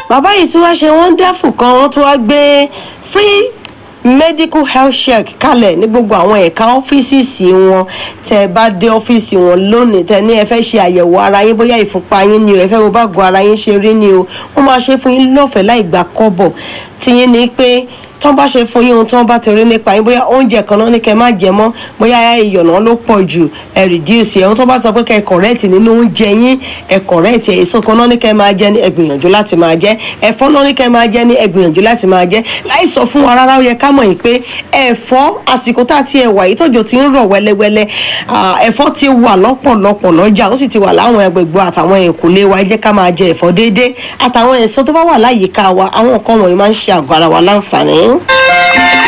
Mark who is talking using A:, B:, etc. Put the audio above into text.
A: bàbá yìí tí wọ́n ṣe wonderful kan wọ́n tún wá gbé free medical health check kalẹ̀ ní gbogbo àwọn ẹ̀ka ọ́fíìsì wọn tẹ́ ẹ bá dé ọ́fíìsì wọn lónìí tẹ́ ní ẹ fẹ́ ṣe àyẹ̀wò ara yín bóyá ìfúnpá yín ni o ẹ fẹ́ wo bágo ara yín ṣe rí ni o wọ́n máa ṣe fún yín lọ́fẹ̀ẹ́ láì gba kọ́bọ̀ tiyín ni pé tán bá ṣe fún yín ohun tán bá ti rí nípa yín bóyá oúnjẹ kan náà ní kẹ́ má jẹ mọ́ bóyá ìyọ̀nà ló pọ̀ jù ẹ reduce ẹ̀ ohun tó bá sọ pé kẹ́ ẹ correct nínú oúnjẹ yín ẹ correct ẹ̀ èso kan náà ní kẹ́ máa jẹ ní ẹ gbìyànjú láti máa jẹ ẹ̀fọ́ náà ní kẹ́ máa jẹ ní ẹ gbìyànjú láti máa jẹ láì sọ fún wa rárá ó yẹ ká mọ̀ yìí pé ẹ̀fọ́ àsìkò tá a ti ẹ̀ wà yìí tọ́jọ́ ti ń rọ̀ wẹ́lẹ́wẹ́lẹ́ ẹ̀fọ́ ti wà lọ́pọ̀lọpọ̀ lọ́jà ó sì ti wà láwọn ẹgbẹ̀gbọ́ àtàwọn ẹ̀kúlé wa ẹ jẹ́ ká máa jẹ ẹ̀fọ́ déédéé àtàwọn èso tó bá wà láyìíká wa àwọn nǹkan wọ̀nyí máa ń ṣe àgọ́ ara wa láǹfààní.